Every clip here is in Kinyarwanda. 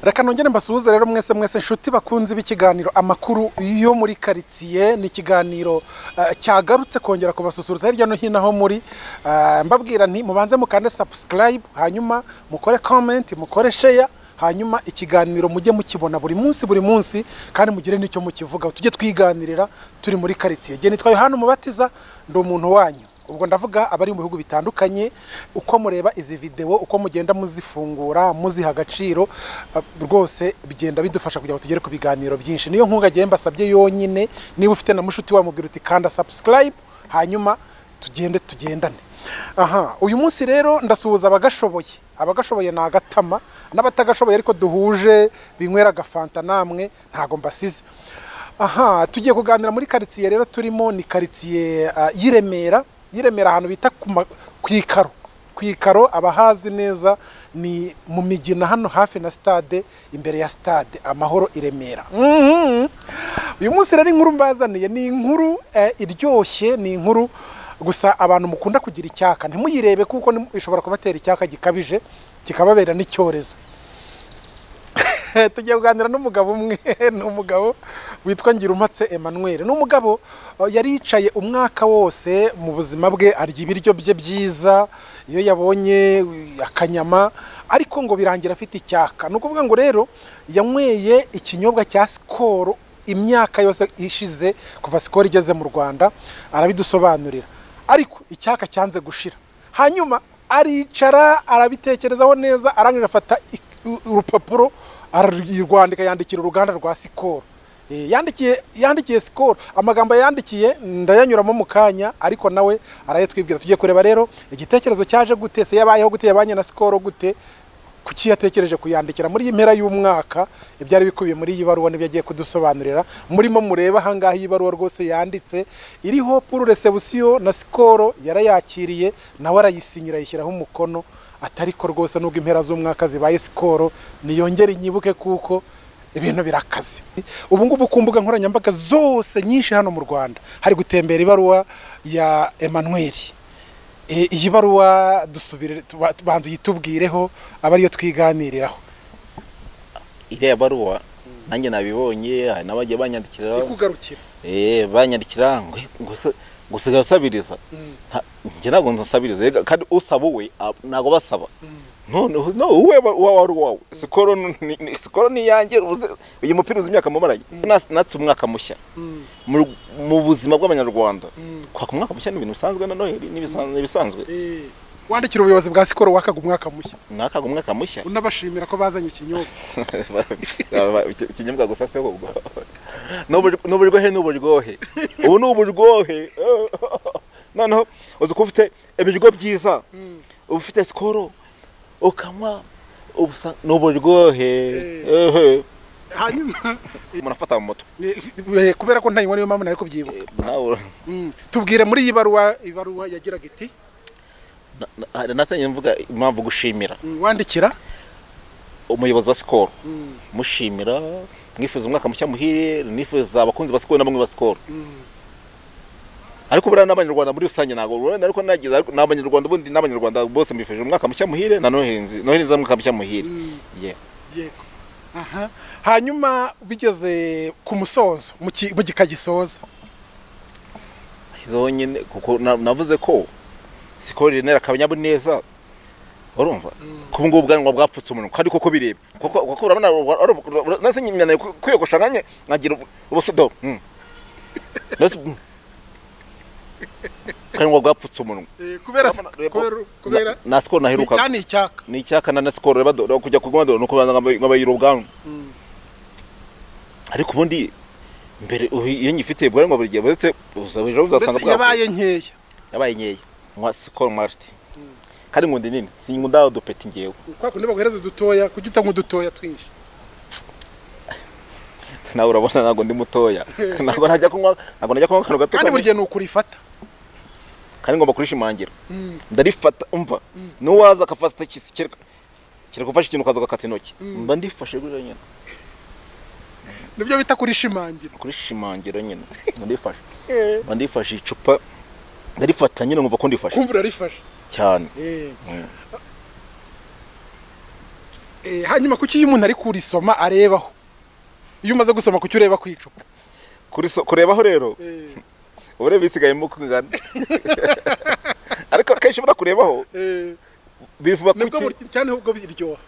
reka nongere mbasuhuze rero mwese mwese inshuti bakunze b'ikiganiro amakuru yo muri karitsiye ni ikiganiro eh, cyagarutse kongera kubasusurutsa hirya no hino aho muri Eh, mbabwira nti mubanze mukande sabusikarayibu hanyuma mukore komenti mukore sheya hanyuma ikiganiro mujye mukibona buri munsi buri munsi kandi mugire n'icyo mukivugaho tujye twiganirira turi muri karitsiye jye nitwa yohani umubatiza ndi umuntu wanyu ubwo ndavuga abari mu bihugu bitandukanye uko mureba izi videwo uko mugenda muzifungura muziha agaciro eh, rwose bigenda bidufasha kugira ngo tugere ku biganiro byinshi niyo nkunga agiye mbasabye yonyine niba ufite na mushuti wamubwira uti kanda sabusikarayibu hanyuma tugende tugendane aha uyu munsi rero ndasuhuza abagashoboye abagashoboye ni agatama n'abatagashoboye ariko duhuje binywera agafanta namwe ntago mbasize aha tugiye kuganira muri karitsiye rero turimo ni karitsiye ah, y'i Remera y'i Remera ahantu bita ku ma- ku ikaro ku ikaro abahazi neza ni mu migina hano hafi na stade imbere ya stade amahoro i Remera Mhm. uyu munsi rero inkuru mbazaniye ni inkuru eh, iryoshye ni inkuru gusa abantu mukunda kugira icyaka ntimuyirebe kuko ni- ishobora kubatera icyaka gikabije kikababera n'icyorezo tugiye kuganira n'umugabo umwe ni umugabo witwa Ngirumatse Emmanuel ni umugabo eh, yari yicaye umwaka wose mu buzima bwe arya ibiryo bye byiza iyo yabonye eh, akanyama ariko ngo birangira afite icyaka ni ukuvuga ngo rero yanyweye ikinyobwa cya sikoro imyaka yose ishize kuva sikoro igeze mu rwanda arabidusobanurira ariko icyaka cyanze gushira hanyuma aricara arabitekerezaho neza arangije afata ik- u- urupapuro ararwandika yandikira uruganda rwa sikoro Eh, yandikiye yandikiye sikoro amagambo yandikiye ndayanyuramo mu kanya ariko nawe arayatwibwira tugiye kureba rero igitekerezo cyaje gute se yabayeho gute yabanye na sikoro gute kuki yatekereje kuyandikira muri iyi mpera y'umwaka ibyari bikubiye muri iyi baruwa nibyo agiye kudusobanurira murimo mureba ahangaha iyi baruwa rwose yanditse iriho puru resebusiyo na sikoro yarayakiriye nawe arayisinyira ayishyiraho umukono atari ko rwose nubwo impera z'umwaka zibaye sikoro niyongere inyibuke kuko ibintu birakaze ubu ngubu ku mbuga nkoranyambaga zose nyinshi hano mu rwanda hari gutembera ibaruwa ya emanuweli E, iyi baruwa dusubire tuba- tubanza uyitubwireho aba ariyo twiganiriraho iriya baruwa nanjye nabibonye hari n'abajya banyandikira ikugarukira eh, banyandikira ngo ngo se- ngo usigaye usabiriza Nta- njye ntabwo nsabiriza Ega, kandi usaba uwe a- ntabwo basaba noneho no uwe wa- wa wari uwawe sikoro ni- ni- sikoro ni iyanjye uze- uyu mupira uzi imyaka mumaranye Nas- natse umwaka mushya mu mu buzima bw'abanyarwanda kwaka umwaka mushya ni ibintu bisanzwe na noheli ni ibisan- ni ibisanzwe wandikira ubuyobozi bwa sikoro wakaga umwaka mushya mwakaga umwaka mushya unabashimira ko bazanye ikinyobwa ikinyobwa gusa se ubwo N'ubur- n'uburyohe ni uburyohe ubu ni uburyohe noneho uzi ko ufite ibiryo byiza uba ufite sikoro ukanywa uba usa- ni uburyohe Ehe. hanyuma umuntu afata mu mutwe e, e, kubera ko ntayinywa niyo mpamvu nari kubyibuka Eh, nawe Mm. tubwire muri iyi baruwa ibaruwa yagiraga iti natangiye mvuga impamvu gushimira mm, wandikira umuyobozi wa sikoro Mm, mushimira mwifuza umwaka mushya muhire nifuza abakunzi ba sikoro na bamwe ba sikoro mm. ariko buriya n'abanyarwanda muri rusange ntabwo urabona ariko nagize ariko ni abanyarwanda ubundi n'abanyarwanda bose mbifurije umwaka mushya muhire na noheli nzi- noheli nziza umwaka mushya muhire Mm. Yeah. yego aha hanyuma bigeze ku musozo mu ki- mu gika gisoza ashyizeho nyine kuko na- navuze ko sikoro rinera akanyamuneza urumva kubu ngubu ubwanwa bwapfutse umunwa kandi koko bireba kuko kuko urabona nase nyananiye ku- kwiyogosha nkanye nkagira ubu- ubusodo mm. Nasi- mm. ubwanwa bwapfutse umunwa Eh, kubera Urabona, reba- kubera- kubera na na sikoro naheruka cyane icyaka ni icyaka na sikoro reba do- do- kujya ku rwanda nuko babanza nkabayira ubwanwa ariko ubundi mbere ubu iyo nyifite ubwanwa buri gihe buretse uza ejo uzasanga mbese yabaye nkeya yabaye nkeya nywa sikoro marite kandi ngo ndi nini sinkunda udupeti ngewe kwa kundi baguhereza udutoya kujya utanywa udutoya twinshi nawe urabona ntabwo ndi mutoya ntabwo najya kunywa ntabwo najya kunywa akantu gato kandi buri kamwe. gihe ni ukurifata kandi ngomba kurishimangira ndarifata umva nuwaza akafata kisi kereka kereka ufashe ikintu ukaza ugakata intoki mba ndifashe gutyo nyine nibyo bita kurishimangira kurishimangira nyine mba ndifashe mba ndifashe icupa ndarifata nyine nkumva ko ndifashe kumva urarifashe cyane Eh, hanyuma kuki iyo umuntu ari kurisoma arebaho iyo umaze gusoma kuki ureba ku icupa Kuriso- kurebaho rero ubure bisigayemo kungana ariko kenshi ubura kurebaho bivuga nibwo kuki buri- cyane ubwo biryoha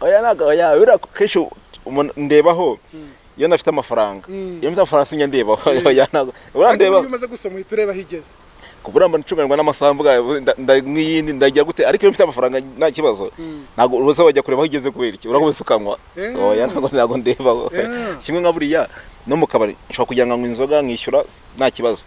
oya ntabwo oya buriya kenshi umuntu ndebaho iyo nafite amafaranga Mm. iyo mfite amafaranga sinjya ndebaho oya ntabwo ubura Ariko ndebaho iyo umaze gusoma uhita ureba aho igeze kubura mba ncumirwa n'amasambu bwa- nda- nda- n'iyindi ndagira gute ariko iyo mfite amafaranga nta kibazo Mm. ntabwo ubusa wajya kureba aho igeze kubera iki urakomeza ukanywa Eh. oya ntabwo ntabwo ndebaho Eh. kimwe nka buriya no mu kabari nshobora kujya nkanywa inzoga nkishyura nta kibazo